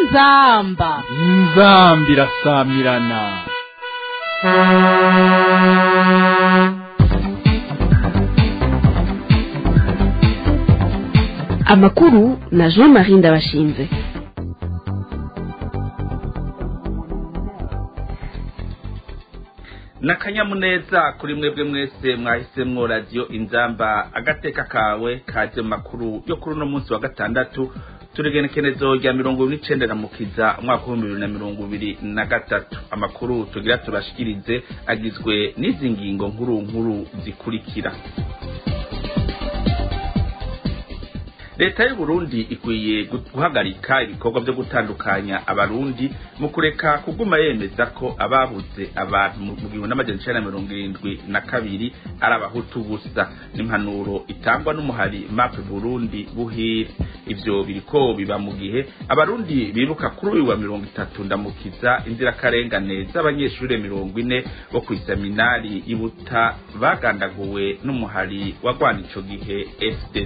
inzamba inzambi irasamirana amakuru na jean marie ndabashinze nakanyamuneza kuri mwebwe mwese mwahisemwo radiyo inzamba agateka kawe kaje mu makuru yo kuri uno munsi wa gatandatu turigenekerezo rya mirongo ibiri n'icenda na mukiza umwaka w'ibihumbi bibiri na mirongo ibiri na gatatu amakuru tugira tubashikirize agizwe n'izi ngingo nkuru nkuru zikurikira leta y'u Burundi ikwiye guhagarika ibikorwa byo gutandukanya abarundi mu kureka kuguma yemeza ko ababuze abantu mu gihumbi n'amajana icenda na mirongo irindwi na kabiri ari abahutu gusa n'impanuro itangwa n'umuhari map burundi buhire ivyo biriko biba mu gihe abarundi bibuka kuri uyu wa mirongo itatu ndamukiza inzirakarengane z'abanyeshure mirongo ine bo kw'iseminari y'ibuta bagandaguwe n'umuhari wagwana ico gihe fdd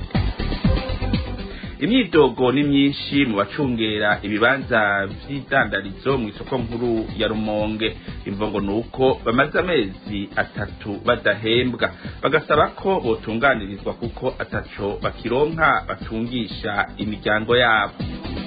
imyidogo ni myinshi mu bacungera ibibanza vy'idandarizo mu isoko nkuru ya rumonge imvongo ni uko bamaze amezi atatu badahembwa bagasaba ko botunganirizwa kuko ataco bakironka batungisha imiryango yabo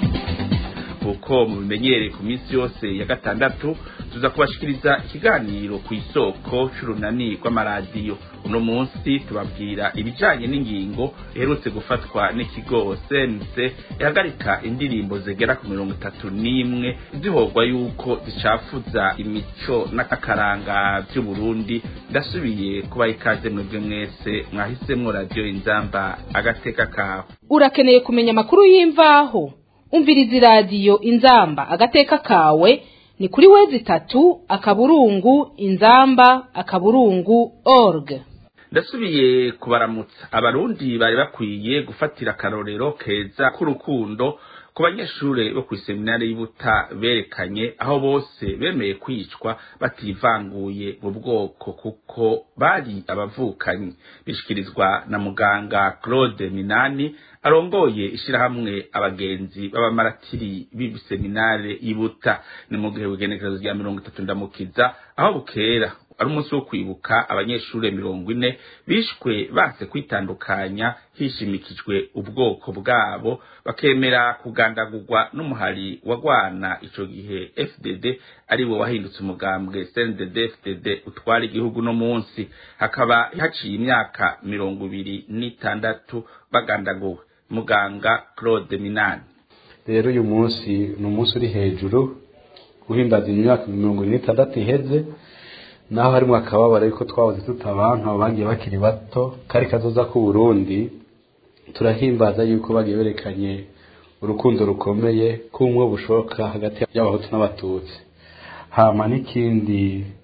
kuko mubimenyereye ku minsi yose ya gatandatu tuza kubashikiriza ikiganiro ku isoko c'urunani rw'amaradiyo uno munsi tubabwira ibijanye n'ingingo iherutse gufatwa n'ikigo sense ihagarika indirimbo zigera ku mirongo itatu n'imwe zihorwa yuko zicafuza imico n'akaranga vy'uburundi ndasubiye kubaha ikaze mwebwe mwese mwahisemwo radiyo inzamba agateka kawe urakeneye kumenya amakuru y'imvaho umviriza iradiyo inzamba agateka kawe ni kuri wezi itatu akaburungu inzamba akaburungu org ndasubiye kubaramutsa abarundi bari bakwiye gufatira akarorero keza k'urukundo ku banyeshure bo kw'iseminari y'Ibuta berekanye aho bose bemeye kwicwa bativanguye mu bwoko kuko bari abavukanyi bishikirizwa na muganga Claude Minani arongoye ishirahamwe abagenzi b'abamaratiri b'iseminari y'Ibuta ni mu gihe w'igenekerezo rya mirongo itatu ndamukiza aho bukera ari umunsi wo kwibuka abanyeshure mirongo ine bishwe banse kwitandukanya hishimikijwe ubwoko bwabo bakemera kugandagurwa n'umuhari wagwana ico gihe FDD ari wo wahindutse umugambwe CNDD FDD utwara igihugu no munsi hakaba haciye imyaka mirongo ibiri n'itandatu bagandaguwe muganga Claude Minani rero uyu munsi ni umunsi uri hejuru guhimbaza imyaka mirongo ine n'itandatu iheze naho harimo akababaro yuko twabuze tutabantu bagiye bakiri bato kari kazoza ku Burundi turahimbaza yuko bagiye berekanye urukundo rukomeye k'umwe bushoboka hagati y'abahutu n'abatutsi hama n'ikindi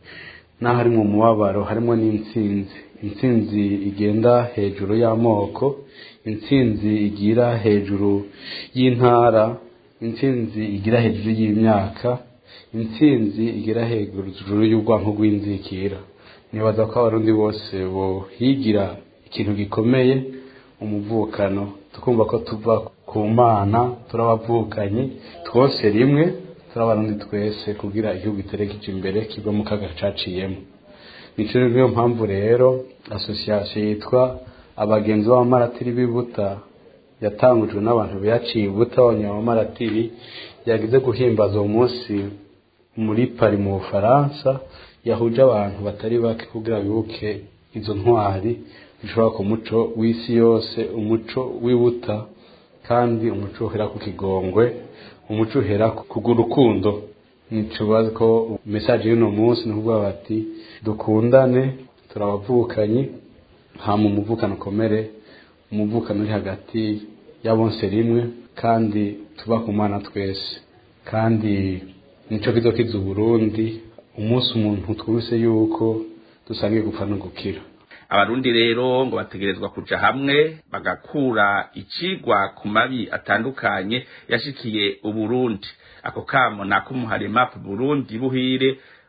naho harimo umubabaro harimo n'intsinzi intsinzi igenda hejuru y'amoko intsinzi igira hejuru y'intara intsinzi igira hejuru y'imyaka intsinzi igera hejuru y'ubwanko bw'inzikira nibaza ko abarundi bose bohigira ikintu gikomeye umuvukano tukumva ko tuva ku mana turabavukanye twose rimwe turabarundi twese kugira igihugu iterekeje imbere kiva mu kaga caciyemo nico niyo mpamvu rero asosiyasiyo yitwa abagenzi b'abamaratiri b'ibuta yatangujwe n'abantu biyaciye ibuta abanyabamaratiri yagize guhimbaza uwo munsi muri pari mu bufaransa yahuje abantu batari bake kugira bibuke izo ntwari zishobora ku muco w'isi yose umuco w'ibuta kandi umuco uhera ku kigongwe umuco uhera ku rukundo nticubaze ko mesaje y'uno munsi ni ukuvuga bati dukundane turabavukanyi hama umuvukano ukomere umuvukano uri hagati ya bonse rimwe kandi tuba ku mana twese kandi nico kizokiza uburundi umunsi umuntu twumvise yuko dusangiye gupfa no gukira abarundi rero ngo bategerezwa kuja hamwe bagakura icigwa ku mabi atandukanye yashikiye uburundi ako kamo nako umuhari map burundi buhire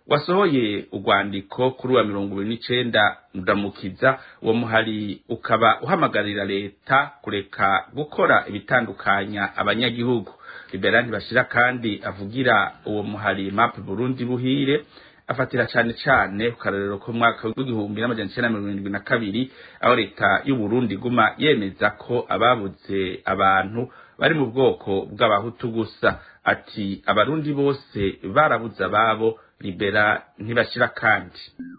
wasohoye urwandiko kuri wa mirongo ibiri n'icenda ndamukiza uwo muhari ukaba uhamagarira leta kureka gukora ibitandukanya abanyagihugu liberani bashira kandi avugira uwo muhari map burundi buhire afatira cane cane ku karorero ko mwaka w'igihumbi n'amajana icenda mirongo irindwi na kabiri aho leta y'uburundi iguma yemeza ko ababuze abantu bari mu bwoko bw'abahutu gusa ati abarundi bose barabuze ababo libera ntibashira kandi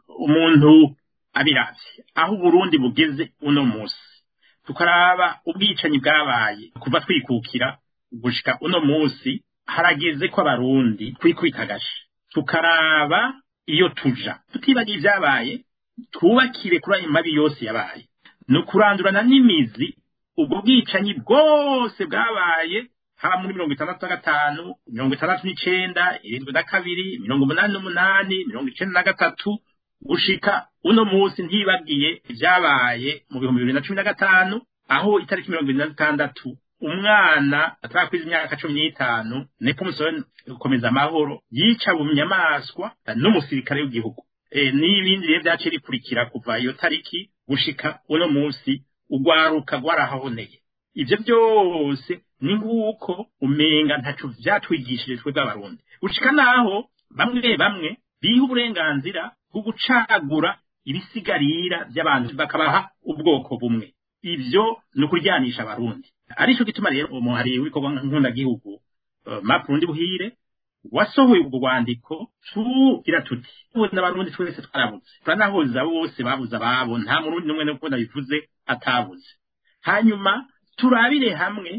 umuntu abiravye aho uburundi bugeze uno musi tukaraba ubwicanyi bwabaye kuva twikukira gushika uno musi harageze ko abarundi twikwitagashe tukaraba iyo tuja tutibagiye ibyabaye twubakire kuri ayo mabi yose yabaye ni ukurandurana n'imizi ubwo bwicanyi bwose bwabaye haba muri mirongo itandatu na gatanu mirongo itandatu n'icenda irindwi na kabiri mirongo umunani n'umunani mirongo icenda na gatatu gushika uno munsi ntibagiye ibyabaye mu bihumbi bibiri na cumi na gatanu aho itariki mirongo ibiri na zitandatu umwana atarakwiza imyaka cumi n'itanu nepomusoni gukomeza amahoro yica mu nyamaswa n'umusirikare w'igihugu e, n'ibindi rero vyaciye bikurikira kuva iyo tariki gushika uno munsi ugwaruka rwarahahoneye ivyo byose ni nk'uko umenga ntaco vyatwigishije twebwe abarundi gushika naho bamwe bamwe biha uburenganzira bwo gucagura ibisigarira vy'abantu bakabaha ubwoko bumwe ivyo ni ukuryanisha abarundi arico gituma rero umuhari w'ibikorwa nkundagihugu uh, mapurundi buhire wasohoye ubwo rwandiko tugira tuti ubu n'abarundi twese twarabuze turanahuza bose babuze ababo nta murundi n'umwe nuko nabivuze atabuze hanyuma turabire hamwe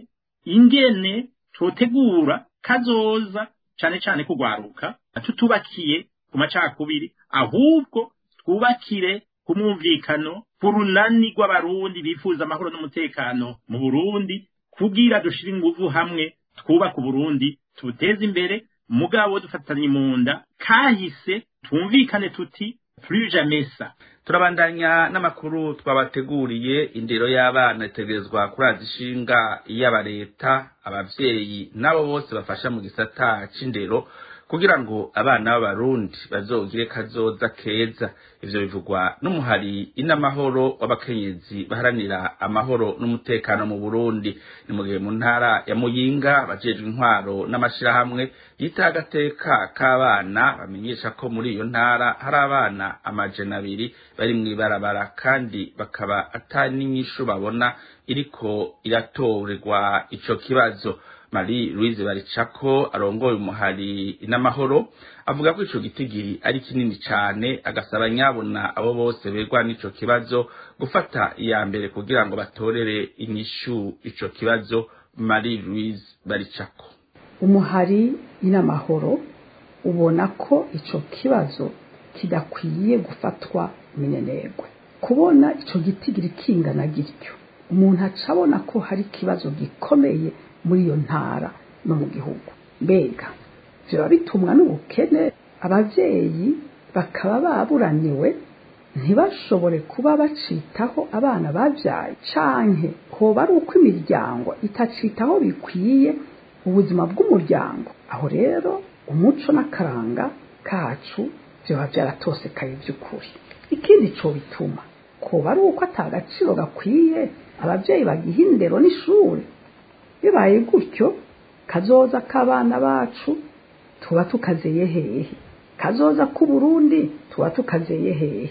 ingene totegura kazoza cane cane kugwaruka tutubakiye ku macakubiri ahubwo twubakire ku mwumvikano ku runani rw'abarundi bifuza amahoro n'umutekano mu burundi kugira dushire inguvu hamwe twubaka uburundi tubuteze imbere mugabo dufatanye mu nda kahise twumvikane tuti plus jamais ça turabandanya n'amakuru twabateguriye indero y'abana itegerezwa kuraza ishinga y'aba leta abavyeyi n'abo bose bafasha mu gisata c'indero kugira ngo abana b'abarundi bazogire kazoza keza ivyo bivugwa n'umuhari inamahoro w'abakenyezi baharanira amahoro n'umutekano mu burundi ni mu gihe mu ntara ya muyinga bajejwe intwaro n'amashirahamwe yita agateka k'abana bamenyesha ko muri iyo ntara hari abana amajana abiri bari mw'ibarabara kandi bakaba ata n'inyishu babona iriko iratorerwa ico kibazo Marie Louise Baricako arongoye umuhari n'amahoro avuga ko ico gitigiri ari kinini cane agasaba nyabona abo bose begwa n'ico kibazo gufata iya mbere kugira ngo batorere inyishu ico kibazo Marie Louise Baricako umuhari n'amahoro ubona ko ico kibazo kidakwiye gufatwa minenegwe kubona ico gitigiri kingana gityo umuntu aca abona ko hari ikibazo gikomeye muri iyo ntara no mu gihugu mbega biba bitumwa n'ubukene abavyeyi bakaba baburaniwe ntibashobore kuba bacitaho abana babyaye canke hoba ari uko imiryango itacitaho bikwiye ubuzima bw'umuryango aho rero umuco n'akaranga kacu vyoba vyaratosekaye vy'ukuri ikindi co bituma koba ari uko ata gaciro gakwiye abavyeyi bagiha indero n'ishuri bibaye gutyo kazoza k'abana bacu tuba tukazeye hehe kazoza k'uburundi tuba tukazeye hehe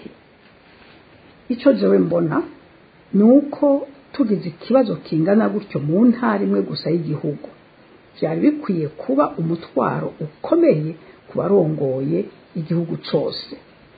icyo jewe mbona ni uko tugize ikibazo kingana gutyo mu ntara imwe gusa y'igihugu byari bikwiye kuba umutwaro ukomeye ku barongoye igihugu cyose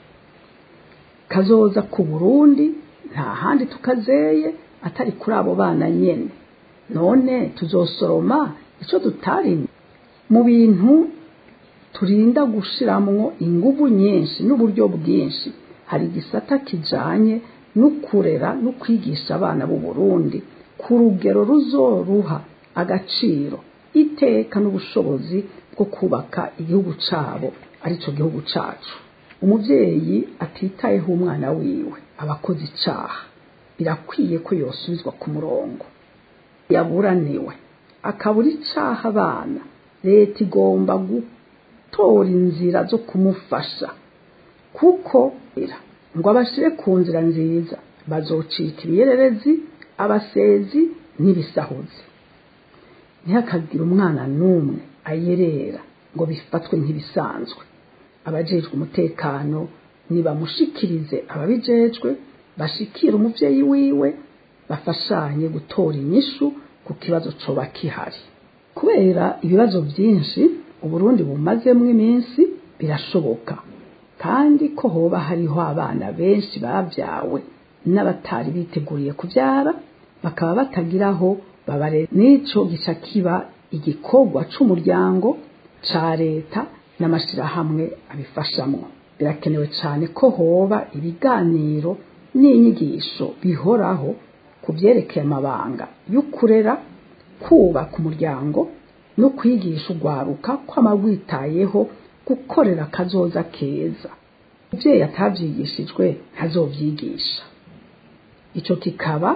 kazoza ku burundi nta handi tukazeye atari kuri abo bana nyene none tuzosoroma icyo tutarimye mu bintu turinda gushiramwo inguvu nyinshi n'uburyo bwinshi hari igisata kijanye no kurera no kwigisha abana b'u Burundi ku rugero ruzoruha agaciro iteka n'ubushobozi bwo kubaka igihugu cabo arico gihugu cacu umuvyeyi atitayeho umwana wiwe abakoze icaha birakwiye ko yosubizwa ku murongo yaburaniwe akabura icaha abana leta igomba gutora inzira zo kumufasha kuko ngo abashyire ku nzira nziza bazocika ibiyererezi abasezi n'ibisahuzi ntihakagire umwana n'umwe ayerera ngo bifatwe nk'ibisanzwe abajejwe umutekano nibamushikirize ababijejwe bashikire umuvyeyi wiwe bafashanye gutora inyishu ku kibazo coba kihari kubera ibibazo byinshi uburundi bumazemo iminsi birashoboka kandi ko hoba hariho abana benshi babyawe n'abatari biteguriye kubyara bakaba batagiraho babare n'ico gica kiba igikorwa c'umuryango ca leta n'amashirahamwe abifashamwo birakenewe cyane ko hoba ibiganiro n'inyigisho bihoraho ku byerekeye amabanga y'ukurera kubaka umuryango no kwigisha urwaruka kw'amagwitayeho gukorera akazoza keza umubyeyi atabyigishijwe ntazobyigisha icyo kikaba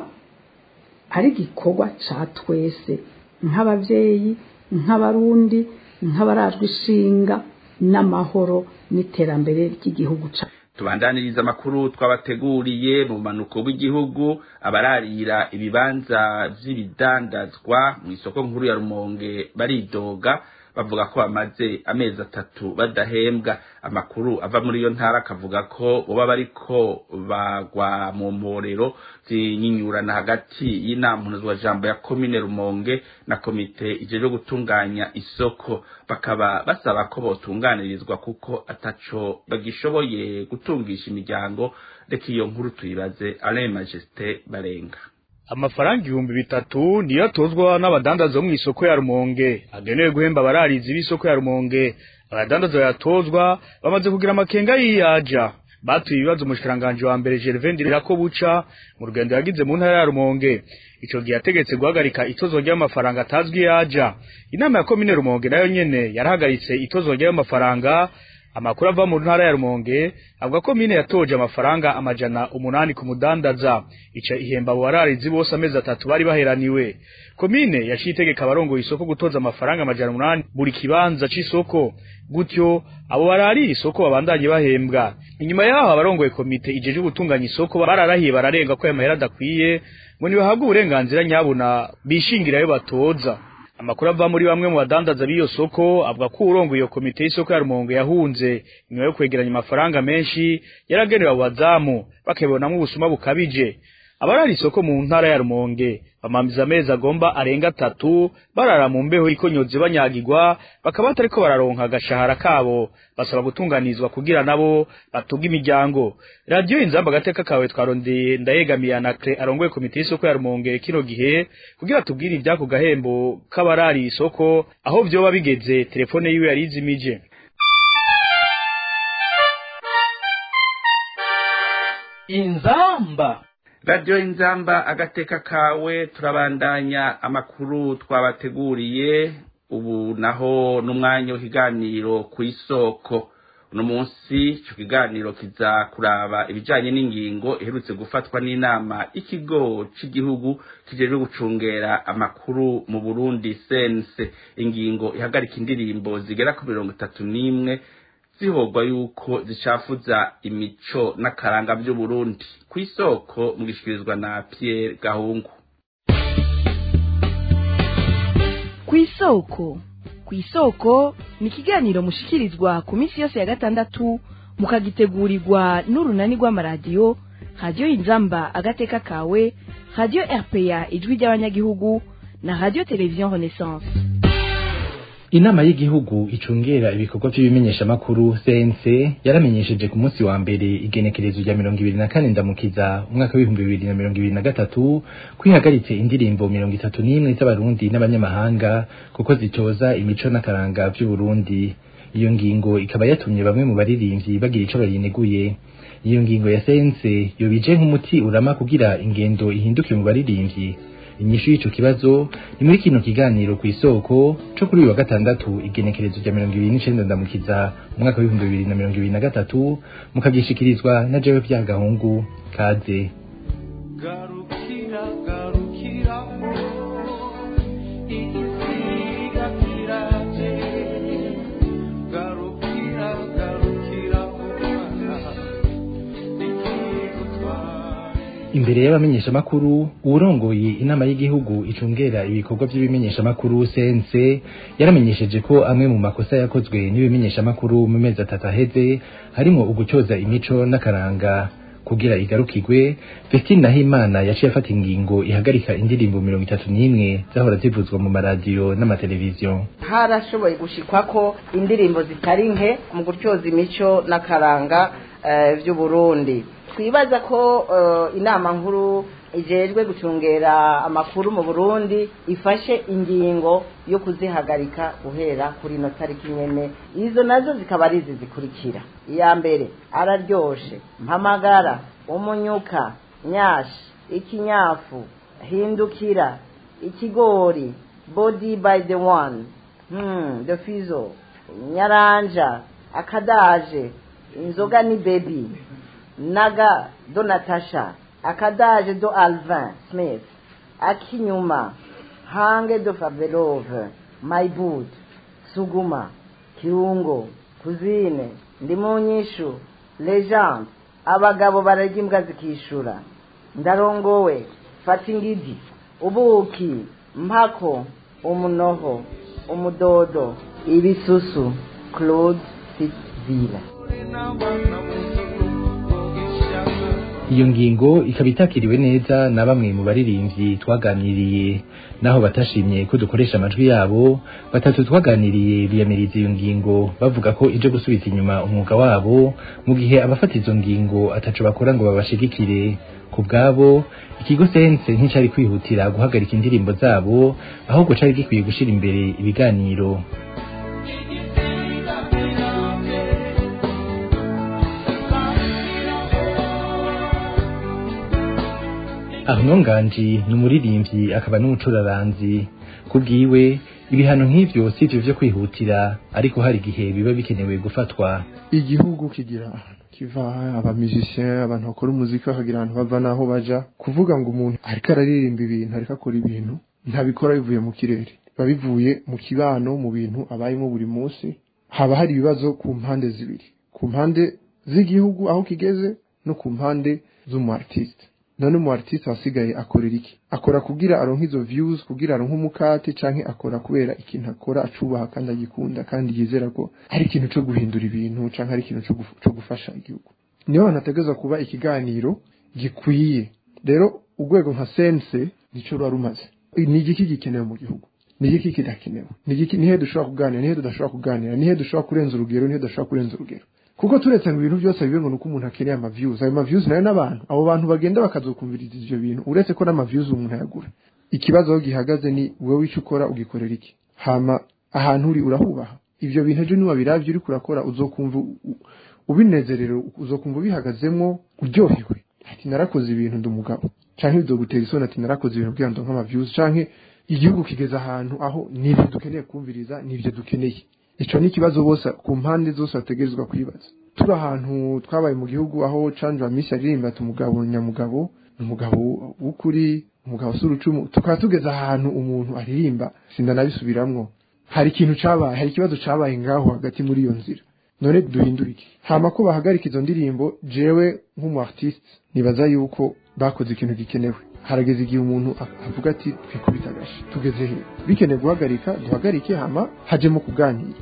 ari igikorwa cya twese nk'ababyeyi nk'abarundi nk'abarajwe ishinga n'amahoro n'iterambere ry'igihugu cyacu tubandaniriza amakuru twabateguriye mu manuko w'igihugu abararira ibibanza vy'ibidandazwa mu isoko nkuru ya rumonge baridoga bavuga ko bamaze amezi atatu badahembwa amakuru ava muri iyo ntara akavuga ko boba bariko bagwa mu mporero zinyinyurana hagati y'inama jambo ya komine rumonge na komite ijejwe gutunganya isoko bakaba basaba ko botunganirizwa kuko ataco bagishoboye gutungisha imiryango reka iyo nkuru tuyibaze alain majesté barenga amafaranga ibihumbi bitatu niyo atozwa n'abadandaza bo mu isoko ya rumonge agenewe guhemba abararizi b'isoko ya rumonge abadandaza bayatozwa bamaze kugira amakenga yiyaja batuye ibibazo umushikiranganji wa mbere Gervain ko buca mu rugendo yagize mu ntara ya rumonge ico gihe yategetse guhagarika itozwa ry'amafaranga atazwi yaja inama ya komine rumonge nayo nyene yarahagaritse itozwa ry'amafaranga amakuru ava mu ntara ya rumonge avuga ko mine yatoje amafaranga amajana umunani ku mudandaza ica ihemba abo bararizi bose amezi atatu bari baheraniwe komine yaciye itegeka abarongoye isoko gutoza amafaranga amajana umunani buri kibanza c'isoko gutyo abo bararira isoko babandanye bahembwa inyuma yaho abarongoye komite ijeje gutunganya isoko bararahiye bararenga ko ayo mahera adakwiye ngo nibahabwe uburenganzira nyabuna bishingira ayo batoza amakuru ava muri bamwe mu badandaza b'iyo soko avuga ko urongo iyo komite y'isoko ya Rumonge yahunze nyuma yo kwegeranya amafaranga menshi yaragenewe abo bazamu bakabonamo ubusuma bukabije abarara isoko mu ntara ya Rumonge bamamiza amezi agomba arenga atatu barara mu mbeho ikonyoze banyagirwa bakaba batariko bararonka agashahara kabo basaba gutunganizwa kugira nabo batuga imiryango radio inzamba agateka kawe twarondeye ndayegamiye anakre arongoye komite y'isoko ya Rumonge kino gihe kugira tubwire ibyako gahembo k'abarari isoko aho vyoba bigeze telefone yiwe yarizimije inzamba radiyo inzamba agateka kawe turabandanya amakuru twabateguriye ubu naho n'umwanya w'ikiganiro ku isoko uno munsi icyo kiganiro kiza kuraba ibijyanye n'ingingo iherutse gufatwa n'inama y'ikigo cy'igihugu kijejwe gucungera amakuru mu burundi sense ingingo ihagarika indirimbo zigera ku mirongo itatu n'imwe zihogwa yuko zicafuza imico n'akaranga by'uburundi ku isoko mugishikirizwa na Pierre Gahungu ku isoko ku isoko ni ikiganiro mushikirizwa ku minsi yose ya gatandatu mukagitegurirwa n'urunani rw'amaradiyo radiyo inzamba agateka kawe radiyo rpa ijwi ry'abanyagihugu na radiyo televiziyo renaissance inama y'igihugu icungera ibikorwa by'ibimenyeshamakuru CNC yaramenyesheje ku munsi wa mbere igenekerezo rya mirongo ibiri na kane ndamukiza umwaka w'ibihumbi bibiri na mirongo ibiri na gatatu kwihagaritse indirimbo mirongo itatu n'imwe z'abarundi n'abanyamahanga kuko zitoza imico n'akaranga by'uburundi iyo ngingo ikaba yatumye bamwe mu baririmbyi bagira ico bayineguye iyo ngingo ya CNC yobije nk'umuti urama kugira ingendo ihinduke mu baririmbyi inyishu y'ico kibazo ni muri kino kiganiro ku isoko co kuri uyu wa gatandatu igenekerezo rya mirongo ibiri n'icenda ndamukiza umwaka w'ibihumbi bibiri na mirongo ibiri na gatatu mukagishikirizwa na jewe bya gahungu kaze garukira garukira igisiga kiraje garu imbere y'abamenyeshamakuru uwurongoye inama y'igihugu icungera ibikorwa by'ibimenyeshamakuru CNC yaramenyesheje ko amwe mu makosa yakozwe n'ibimenyeshamakuru mu mezi atatu aheze harimo ugucyoza imico n'akaranga kugira igarukirwe Vestine Nahimana yaciye afata ingingo ihagarika indirimbo mirongo itatu n'imwe zahora zivuzwa mu maradiyo n'amateleviziyo harashoboye gushikwa ko indirimbo zitari nke mu gutyoza imico n'akaranga eh, vy'uburundi twibaza ko eh, inama nkuru ijejwe gucungera amakuru mu burundi ifashe ingingo yo kuzihagarika guhera kuri ino tariki nyene izo nazo zikaba ari izi zikurikira iya mbere araryoshe mpamagara umunyuka nyashi ikinyafu hindukira ikigori body by the one hmm, the fizo nyaranja akadaje inzoga ni baby naga do natasha akadaje do alvin smith akinyuma hange do favelove my boot suguma kirungo kuzine ndi mu nyishu legend abagabo bararya imbwa zikishura ndarongowe fata ingidi ubuki mpako umunoho umudodo ibisusu claude fitzville iyo ngingo ikaba itakiriwe neza na bamwe mu baririmbyi twaganiriye naho batashimye ko dukoresha amajwi yabo batatu twaganiriye biyamiriza iyo ngingo bavuga ko ije gusubiza inyuma umwuga wabo mu gihe abafata izo ngingo ataco bakora ngo babashigikire ku bwabo ikigo sense nticari kwihutira guhagarika indirimbo zabo ahubwo cari gikwiye gushira imbere ibiganiro Arnaud Nganji ni umuririmbyi akaba n'umucuraranzi kubwiwe ibihano nk'ivyo sivyo vyo kwihutira ariko hari igihe biba bikenewe gufatwa igihugu kigira ahantu kiva abamizisien abantu bakora umuziki bakagira ahantu bava naho baja kuvuga ngo umuntu ariko araririmba ibintu ariko akora ibintu ntabikora bivuye mu kirere biba bivuye mu kibano mu bintu abayemo buri munsi haba hari ibibazo ku mpande zibiri ku mpande z'igihugu aho kigeze no ku mpande z'umu artiste none umu artiste wasigaye akorera iki akora kugira aronke izo views kugira aronke umukate canke akora kubera ikintu akora acubaha kandi agikunda kandi yizera ko ari ikintu co guhindura ibintu canke ari ikintu co guf- co gufasha igihugu niyo hantu hategerezwa kuba ikiganiro gikwiye rero urwego nka sense nico ruba rumaze ni igiki gikenewe mu gihugu ni igiki kidakenewe ni igiki nihe dushobora kuganira nihe tudashobora kuganira nihe dushobora kurenza urugero nihe tudashobora kurenza urugero kuko turetse ngo ibintu byose bibe ngo nuko umuntu akeneye amaviews ayo maviews nayo n'abantu abo bantu bagenda bakazokumviriza ivyo bintu uretse ko n'amaviews umuntu ayagura ikibazo aho gihagaze ni wowe ico ukora ugikorera iki hama ahantu uri urahubaha ivyo bintu ejo niwabiravye uriko urakora uzokumva u- u- ubinezerewe uzokumva ubihagazemwo uryohewe ati narakoze ibintu ndi umugabo canke bizogutera isoni ati narakoze ibintu kugira ngo ndonke amaviews canke igihugu kigeze ahantu aho nivyo dukeneye kumviriza nivyo dukeneye ico ni ikibazo bose ku mpande zose bategerezwa kwibaza turi ahantu twabaye mu gihugu aho canje misi aririmba ati umugabo nyamugabo ni umugabo w'ukuri umugabo s'urucumu tukaba tugeze ahantu umuntu aririmba sindanabisubiramwo hari ikintu cabaye hari ikibazo cabaye ngaho hagati muri iyo nzira none duhindure iki hama ko bahagarika izo ndirimbo jewe nk'umu artiste nibaza yuko bakoze ikintu gikenewe harageze igihe umuntu a- avuga ati twikubita agashi tugeze he bikenewe guhagarika duhagarike hama hajemo kuganira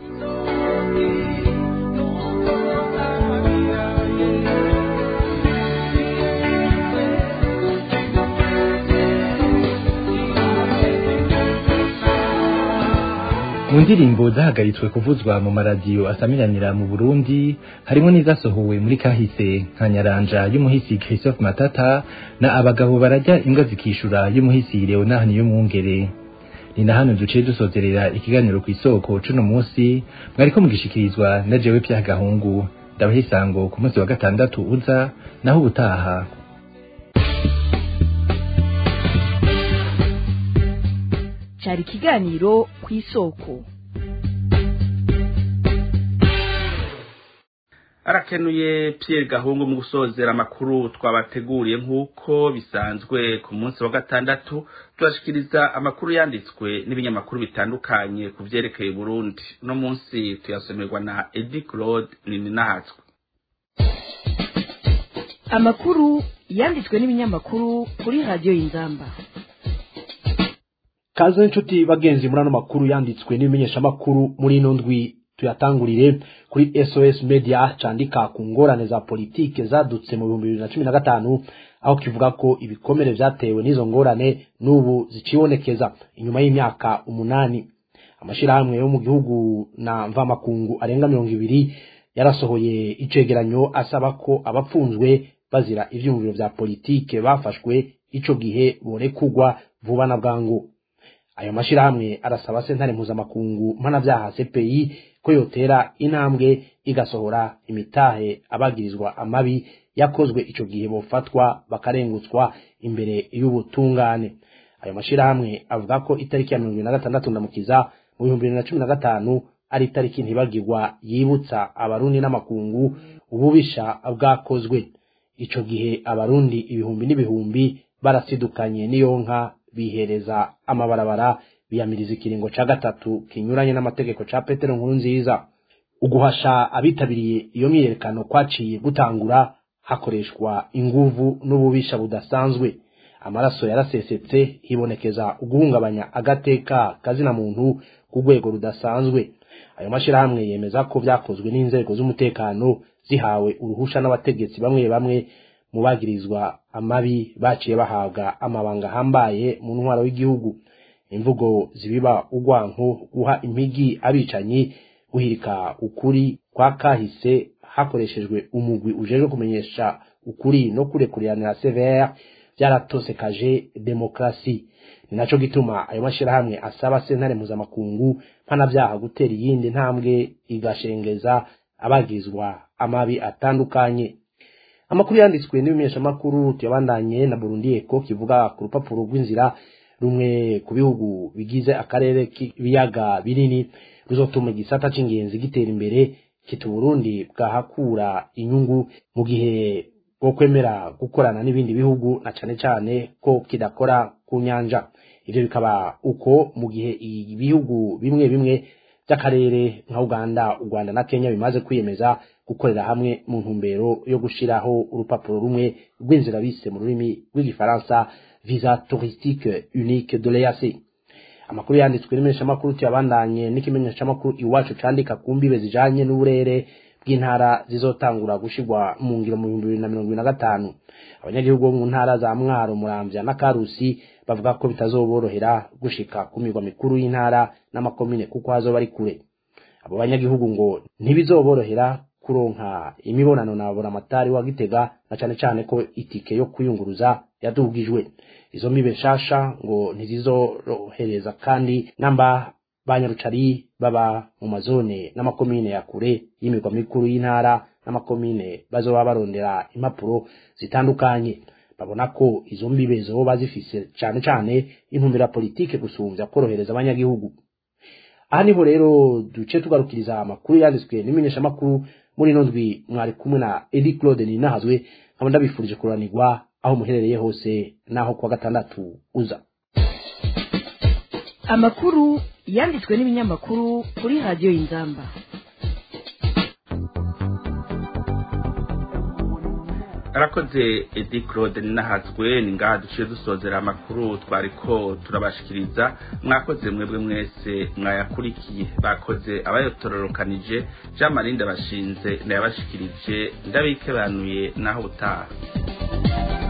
mu ndirimbo zahagaritswe kuvuzwa mu maradiyo asamiranira mu Burundi harimo n'izasohowe muri kahise nka Nyaranja y'umuhisi Christophe Matata na abagabo barajya imbwa zikishura y'umuhisi Leonard Niyomwungere ni na hano duciye dusozerera ikiganiro ku isoko cuno munsi mwariko mugishikirizwa na jewe Pierre Gahungu ndabaha isango ku munsi wa gatandatu uza naho ubutaha cyari ikiganiro ku isoko arakenuye Pierre Gahungu mu gusozera amakuru twabateguriye nk'uko bisanzwe ku munsi wa gatandatu tubashikiriza amakuru yanditswe n'ibinyamakuru bitandukanye ku vyerekeye Burundi no munsi tuyasomerwa na Eddie Claude Nininahatswe amakuru yanditswe n'ibinyamakuru kuri radiyo y'inzamba kaze inshuti bagenzi muri ano makuru yanditswe n'ibimenyeshamakuru muri ino ndwi tuyatangurire kuri sos media candika ku ngorane za politike zadutse mu bihumbi bibiri na cumi na gatanu aho kivuga ko ibikomere vyatewe n'izo ngorane n'ubu zicibonekeza inyuma y'imyaka umunani amashirahamwe yo mu gihugu na mvamakungu arenga mirongo ibiri yarasohoye icegeranyo asaba ko abapfunzwe bazira ivyumviro vya politike bafashwe ico gihe borekugwa vuba na bwangu ayo mashirahamwe arasaba sentare mpuzamakungu mpanavyaha CPI ko yotera intambwe igasohora imitahe abagirizwa amabi yakozwe ico gihe bofatwa bakarengutswa imbere y'ubutungane ayo mashirahamwe avuga ko itariki ya mirongo ibiri na gatandatu ndamukiza mu bihumbi bibiri na cumi na gatanu ari itariki ntibagirwa yibutsa abarundi n'amakungu ububisha bwakozwe ico gihe abarundi ibihumbi n'ibihumbi barasidukanye n'iyo nka bihereza amabarabara biyamiriza ikiringo ca gatatu kinyuranye n'amategeko ca petero nkuru nziza uguhasha abitabiriye iyo myiyerekano kwaciye gutangura hakoreshwa inguvu n'ububisha budasanzwe amaraso yarasesetse hibonekeza uguhungabanya agateka kazina muntu ku rwego rudasanzwe ayo mashirahamwe yemeza ko vyakozwe n'inzego z'umutekano zihawe uruhusha n'abategetsi bamwe bamwe mu bagirizwa amabi baciye bahabwa amabanga ahambaye mu ntwaro w'igihugu imvugo zibiba urwanko guha impigi abicanyi guhirika ukuri kwa kahise hakoreshejwe umugwi ujejwe kumenyesha ukuri no kurekuriranira severe vyaratosekaje demokrasi ni naco gituma ayo mashirahamwe asaba sentare mpuzamakungu mpanavyaha gutera iyindi ntambwe igashengeza abagirizwa amabi atandukanye amakuru yanditswe n'ibimenyeshamakuru tuyabandanye na Burundi Eko kivuga ku rupapuro rw'inzira rumwe ku bihugu bigize akarere k'ibiyaga binini ruzotuma igisata c'ingenzi gitera imbere kita Burundi bwahakura inyungu mu gihe bwo kwemera gukorana n'ibindi bihugu na cane cane ko kidakora ku nyanja ivyo bikaba uko mu gihe ibihugu bimwe bimwe by'akarere nka Uganda u Rwanda na Kenya bimaze kwiyemeza gukorera hamwe mu ntumbero yo gushiraho urupapuro rumwe rw'inzira bise mu rurimi rw'igifaransa visa touristique unique de l'EAC amakuru yanditswe n'imenyeshamakuru tuyabandanye n'ikimenyeshamakuru iwacu candika ku mbibe zijanye n'uburere bw'intara zizotangura gushirwa mu ngiro mu bihumbi bibiri na mirongo ibiri na gatanu abanyagihugu bo mu ntara za mwaro muramvya na karusi bavuga ko bitazoborohera gushika ku mirwa mikuru y'intara n'amakomine kuko hazoba ari kure abo banyagihugu ngo ntibizoborohera kuronka imibonano na buramatari wa gitega na cane cane ko itike yo kwiyunguruza yadugijwe izo mibe nshasha ngo ntizizorohereza kandi namba banyarucari baba mu mazone n'amakomine ya kure y'imirwa mikuru y'intara n'amakomine bazoba barondera impapuro zitandukanye babona ko izo mbibe zoba zifise cane cane intumbero ya politike gusumvya korohereza abanyagihugu aha niho rero duce tugarukiriza amakuru yanditswe n'imenyeshamakuru muri ino ndwi mwari kumwe na edi claude ninahazwe nkaba ndabifurije kuranirwa aho muherereye hose n'aho kuwa gatandatu uza amakuru yanditswe n'ibinyamakuru kuri radiyo y'inzamba arakoze edi claude ninahazwe ni ngaha duciye dusozera amakuru twariko turabashikiriza mwakoze mwebwe mwese mwayakurikiye bakoze abayotororokanije jean marie ndabashinze ndayabashikirije ndabikebanuye naho utaha